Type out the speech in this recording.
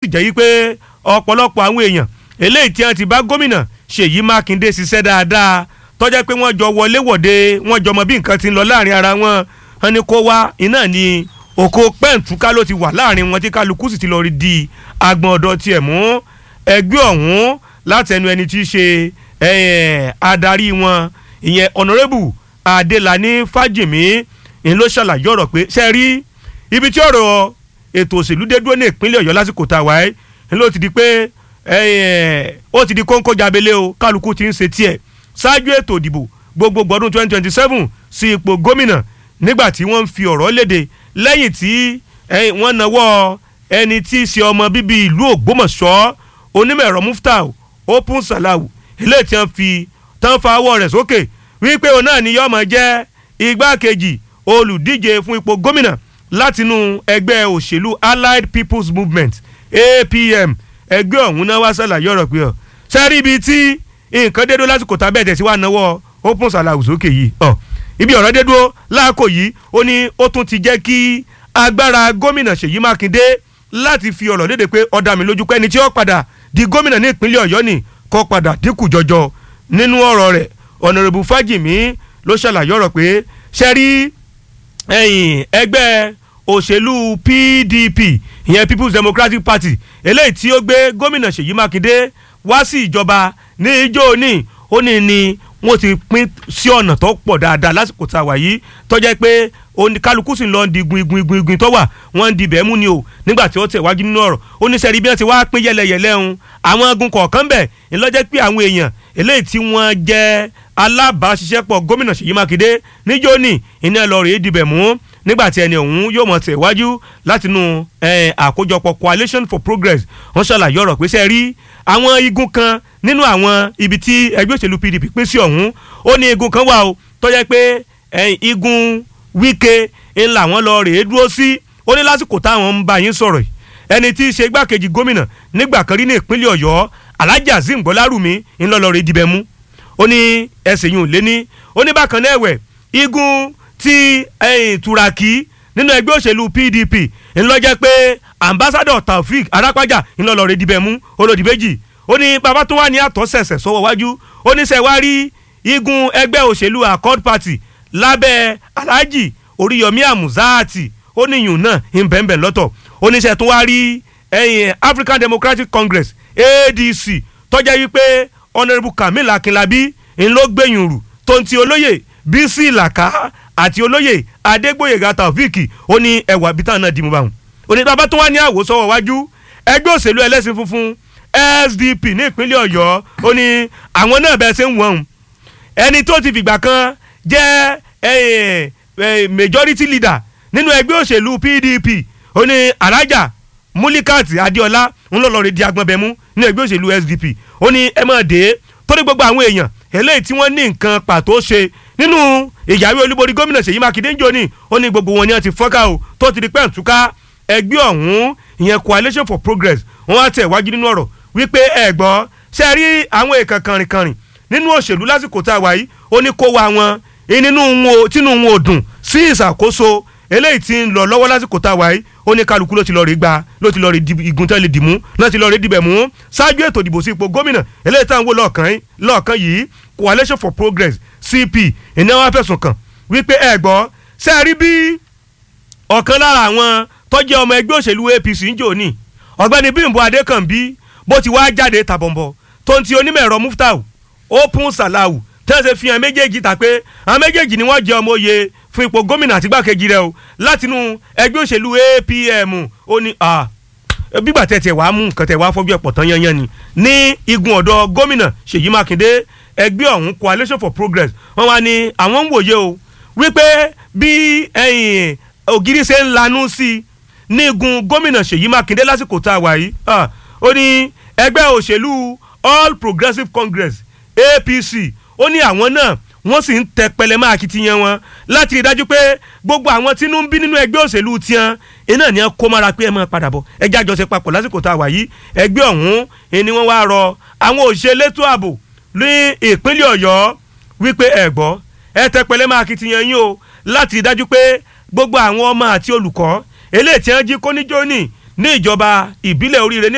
jẹ́ yí pé ọ̀pọ̀lọpọ̀ àwọn èèyàn eléyìí tí wọ́n ti bá gómìnà Ṣèyí Mákindé ṣiṣẹ́ dáadáa tọ́jà pé wọ́n jọ wọlé wọ̀de wọ́n jọ mọ bí nǹkan ti ń lọ láàrin ara wọn wọn ni kó wá iná ni òkò pẹ́ǹtúká ló ti wà láàrin wọn tí kálukú sì ti lọ rí di agbọ̀n ọ̀dọ̀ tiẹ̀ mú ẹgbẹ́ ọ̀hún látẹnu ẹni tí í ṣe adarí wọn ìyẹn honourable Adélàní Fájìmí ń ló ṣàlàyé ọ̀rọ̀ pé ṣe rí ibi tí ọ̀rọ̀ ètò òṣèlú dé dúró ní ìpínlẹ̀ Ọ̀yọ́ lásìkò tá a wáyé ń ló ti di pé ó ti di kóńkó jábélé o kálukú ti ń ṣe tiẹ̀ ṣáájú ètò ìdìbò gbogbogbò ọdún twenty twenty seven sí ipò gómìnà nígbà tí wọ́n ń fi ọ̀rọ̀ léde lẹ́yìn tí wọ́n nawọ́ ẹni tí í ṣe ọmọ bíbí ìlú Ògbómọ̀ṣọ́ onímọ̀ ẹ̀rọ Muftau Open Salau eléyìí tí wọ́n fi tán fa ọwọ́ rẹ̀ sókè wípé òun náà ni yọ́ọ́ máa jẹ́ igbákejì olùdíje fún ipò gómìnà látinú ẹgbẹ́ òṣèlú Allied People's Movement APM ẹgbẹ́ ọ̀hún náà wá ṣàlàyé ọ̀rọ̀ pé ọ̀ sẹ́rí ibi tí nǹkan dédó lásìkò tábẹ́ tẹ̀sí wà náwó Open Salau sókè yìí ọ̀ ibi ọ̀rọ̀ dédó láàkó yìí ó ní ó tún ti jẹ́ kí agbára gómìnà Ṣèyí Mákindé láti fi ọ̀rọ̀ léde pé ó dá mi lójú pé ẹni tí ó padà di gómìnà ní ìpínlẹ̀ Ọ̀yọ́ ni kó padà dínkù jọjọ nínú ọ̀rọ̀ rẹ̀ ọ̀nàrẹ́bù Fájìmí ló ṣàlàyé ọ̀rọ̀ pé ṣẹ́rí ẹ̀yìn ẹgbẹ́ òṣèlú PDP ìyẹn People's Democratic Party eléyìí tí ó gbé gómìnà Ṣèyí Mákindé wá sí ìjọba ní ijó ní ó ní ni wọ́n ti pín sí ọ̀nà tó pọ̀ dáadáa lásìkò tá a wà yìí tó jẹ́ pé kálukú sì ń lọ di igun igun igun igun tó wà wọ́n ń di bẹ́ẹ̀ mú ni o nígbà tí ó tẹ̀ wájú nínú ọ̀rọ̀ ó ní sẹ́rí bí wọ́n ti wá pín yẹlẹyẹlẹ ń àwọn igun kọ̀ọ̀kan bẹ̀ ńlọ́jẹ́ pé àwọn èèyàn eléyìí tí wọ́n jẹ́ alábàáṣiṣẹ́pọ̀ gómìnà Ṣèyí Mákindé níjó ní iná lọ rèé dibẹ̀ mú nígbà tí ẹni ọ̀hún yóò mọ̀ tẹ̀ wájú látinú àkójọpọ̀ Coalition for Progress wọ́n ṣàlàyé ọ̀rọ̀ pé sẹ́rí àwọn igun kan nínú àwọn ibi tí ẹgbẹ́ òṣèlú PDP pín sí ọ̀hún ó ní igun kan wà o tó jẹ́ pé igun Wike ńlá wọn lọ rèé dúró sí ó ní lásìkò táwọn ń bá yín sọ̀rọ̀ yìí ẹni tí í ṣe igbákejì gómìnà nígbà kan rí ní ìpínlẹ̀ Ọ̀yọ́ Alhaji Azeem Gbọ́lárùmí ńlọlọrẹ dibẹ̀ mú ó ní ẹsẹ̀ yìí ò lé ní ó ní bákan náà ẹ̀wẹ̀ igun ti Turaki nínú ẹgbẹ́ òṣèlú PDP ńlọ́jẹ́ pé ambassador Taofik Arápájà ńlọlọrẹ dibẹ̀ mú olódìbẹ́jì ó ní bàbá tó wà ní àtọ́sẹ̀sẹ̀ sọ́wọ́ wájú ó ní sẹ́wárí igun ẹgbẹ́ òṣèlú Accord Party lábẹ́ Alhaji Oríyọmí Amuzati ó níyùn náà ń bẹ̀ẹ̀bẹ̀ lọ́tọ̀ ó ní sẹ́ tó wá rí ẹ̀yìn African Democratic Congress ADC tọ́jà wípé Honourable Kamil Akinlabi ń ló gbẹ̀yìn rù tó ń ti olóyè Bísí Làkà àti olóyè Adégbòyèga Taofik ó ní ẹwà bíi táwọn náà dì mú báwọn ó ní bàbá tó wà ní àwòsọ́wọ́ wájú ẹgbẹ́ òṣèlú ẹlẹ́sìn funfun SDP ní ìpínlẹ̀ Ọ̀yọ́ ó ní àwọn náà bẹ́ẹ̀ ṣe ń wọ̀n ẹni tó ti fìgbà kan jẹ́ majority leader nínú ẹgbẹ́ òṣèlú PDP ó ní alájà Mulikat Adéọlá ń lọ lọ́ọ́ rí di agbọ̀nbẹ̀mú nínú ẹgbẹ́ òṣèlú SDP ó ní ẹ máa dé torí gbogbo àwọn èèyàn eléyìí tí wọ́n ní nǹkan pàtó ṣe nínú ìyàwó olúborí gómìnà Ṣèyí Mákindé ń jò ní ó ní gbogbo wọn ni wọ́n ti fọ́nká o tó ti di pẹ́ǹtúká ẹgbẹ́ ọ̀hún ìyẹn Coalition for Progress wọ́n wá tẹ̀ wájú nínú ọ̀rọ̀ wípé ẹ gbọ́ ṣe rí àwọn èèkàn kànrìnkànrìn nínú òṣèlú lásìkò tá a wà yìí ó ní kó wa wọn nínú wọn tínú wọn ò dùn sí ìṣàkóso eléyìí tí ń lọ lọ́wọ́ lásìkò tá a wà yìí ó ní kálukú ló ti lọ rí gba ló ti lọ rí igun tẹ́lẹ̀ dìmú ló ti lọ rí dìbẹ̀ mú ṣáájú ètò ìdìbò sí ipò gómìnà eléyìí tá à ń wò lọ́ọ̀kan yìí Coalition for Progress CP ìní wọn fẹ̀sùn kàn wípé ẹ gbọ́ ṣe rí bí ọ̀kan lára àwọn tó jẹ́ ọmọ ẹgbẹ́ òṣèlú APC ń jò ní ọ̀gbẹ́ni Bímbọ́ Adékànbí bó ti wá jáde tàbọ̀nbọ̀ tó ń ti onímọ̀ ẹ̀rọ Muftau Open Salau tẹ́sẹ̀ fi hàn méjèèjì ta pé àwọn méjèèjì ni wọ́n jẹ́ ọmọ oyè fún ipò gómìnà àti gbàkejì rẹ̀ o látinú ẹgbẹ́ òṣèlú APM ó ní bígbà tẹ̀ tẹ̀ wàá mú nǹkan tẹ̀ wàá fọ́jú ẹ̀pọ̀ tán yanyan ni ní igun ọ̀dọ̀ gómìnà Ṣèyí Mákindé ẹgbẹ́ ọ̀hún Coalition for Progress wọ́n wá ní àwọn ń wòye o wípé bí ògiri ṣe ń lanú sí i ní igun gómìnà Ṣèyí Mákindé lásìkò tá a wà yìí ó ní ẹgbẹ́ òṣèlú All Progressives Congress APC ó ní àwọn náà wọ́n sì ń tẹ pẹlẹmọ akitiyan wọn láti rí i dájú pé gbogbo àwọn tí ń bí nínú ẹgbẹ́ òṣèlú tiẹn iná ni wọ́n kó mára pé ẹ máa padà bọ̀ ẹjẹ́ àjọṣe papọ̀ lásìkò tá a wà yìí ẹgbẹ́ ọ̀hún ni wọ́n wá rọ àwọn òṣèlétò ààbò ní ìpínlẹ̀ Ọ̀yọ́ wípé ẹ gbọ́ ẹ tẹ pẹlẹmọ akitiyan yín o láti rí i dájú pé gbogbo àwọn ọmọ àti olùkọ́ eléyìí tí wọ́n jí kóníjóní ní ìjọba ìbílẹ̀ oríire ní